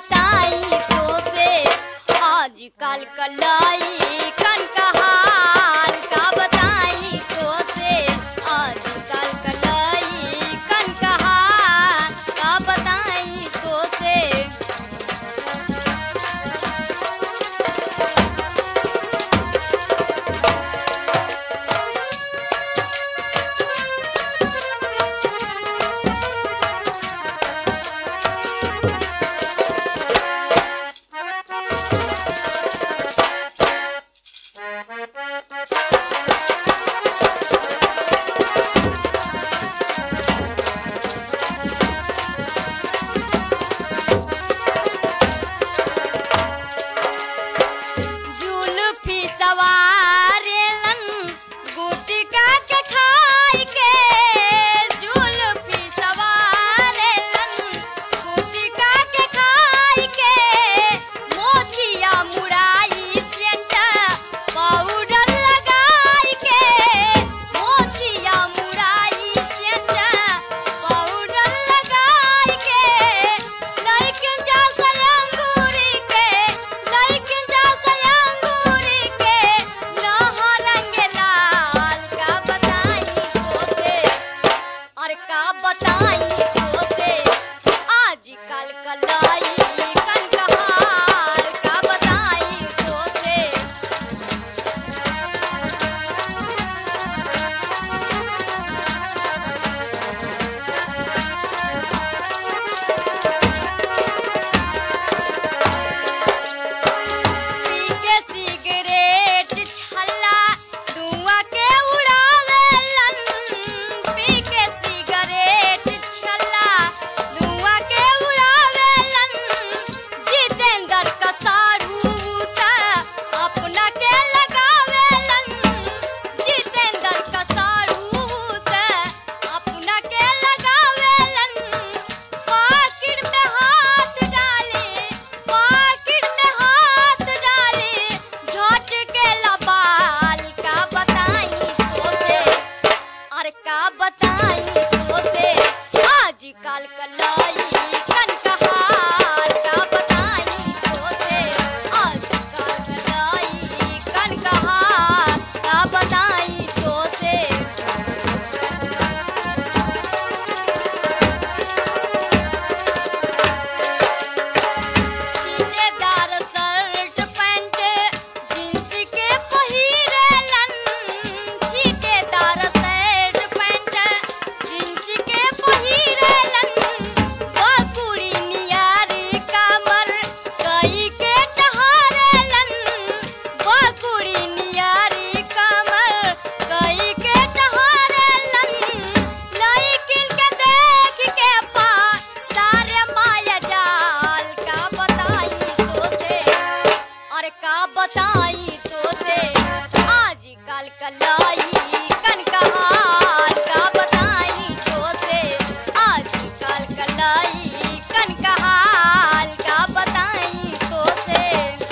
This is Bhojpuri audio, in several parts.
बताई तो से आजकल कलाई कन का हाल का बताई तो से आजकल कलाई कन का हाल का बताई तो से जुल्फी सवारेलन गुटका के खाई के जुल्फी सवारेलन गुटका के खाई के मोछिया मुड़ाई सेंट पाउडर लगाई के मोछिया मुड़ाई सेंट पाउडर लगाई के लइकिन जा सयंगूरी के लइकिन जा सयंगूरी के नहरंग लाल का बताई तो से और का बताई तो से आजकल कलाई कन कहार का बताई तो से पी के सिगरेट छल्ला धुआं के उड़ावेलन पी के सिगरेट छल्ला धुआं के उड़ावेलन जितेंद्र का साड़ू त अपना के लगावेलन जितेंद्र का साड़ू त अपना के लगावेलन पाकिट में हाथ डाले पाकिट में हाथ डाले झट के लबाल का बताई तो से अरे का बताई तो से आजकल कलाई कन कहार का बताई तो से आजकल कलाई कन कहार का बताई तो से सीनेदार शर्ट पैंट जींस के पहिरेलन सीनेदार शर्ट पैंट जींस के पहिरेलन बकुड़ी नियारी कमर कई के टहारेलन बकुड़ी नियारी कमर कई के टहारेलन लइकिन के देख के पा सारे माया जाल का बताई तो से और का बताई तो से आजकल कलाई कन का हाल का बताई तो से आजकल कलाई कन का हाल का बताई तो से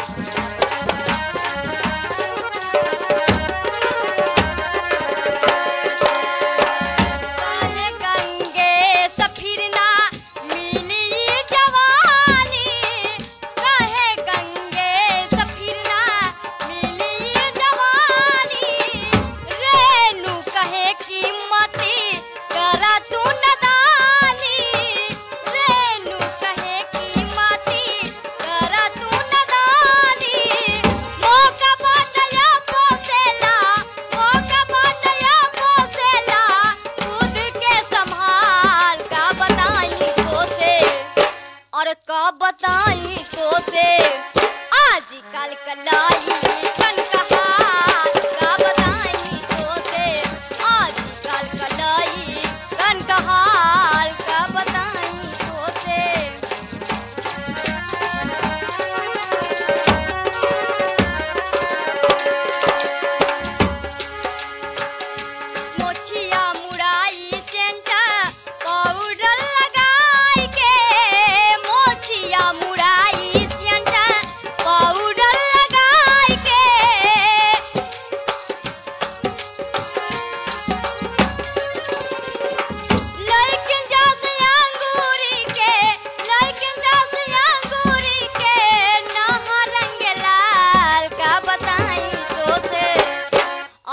कहे गंगे सफिरना मिली जवानी कहे गंगे सफिरना मिली जवानी रेणु कहे कीमती करा तू नदानी रेणु कहे कीमती करा तू नदानी मौका बाटया पोसेला मौका बाटया पोसेला खुद के संभाल का बताई तो से और का बताई तो से आजकल कलाई कन कहार का बताई तो से आजकल कलाई कन कहार का बताई तो से मोछिया मुड़ाई सेंट पाउडर लगाई के मोछिया मुड़ाई सेंट पाउडर लगाई के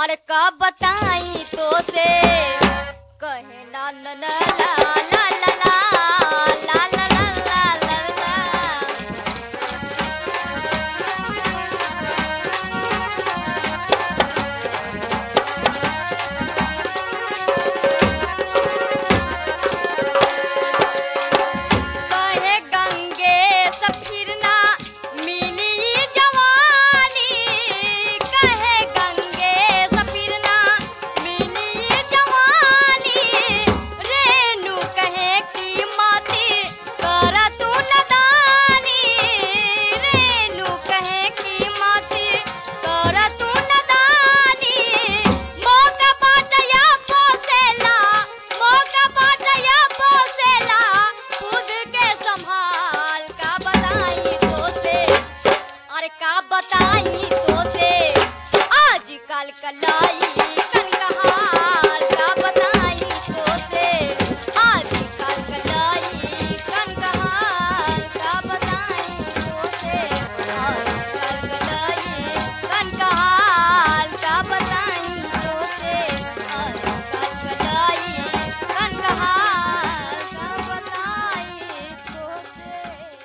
अरे का बताई तो से कहे ना ना ना ला ला ला ला ला ला ला ला ला ला कहे गंगे सफिरना मिली जवानी कहे गंगे सफिरना मिली जवानी रेणु कहे की माती कर तू नदानी रेणु कहे की माती कर तू नदानी मौका बाटया पोसेला मौका बाटया पोसेला खुद के संभाल का बताई तो से अरे का बताई तो से आज कल कलाई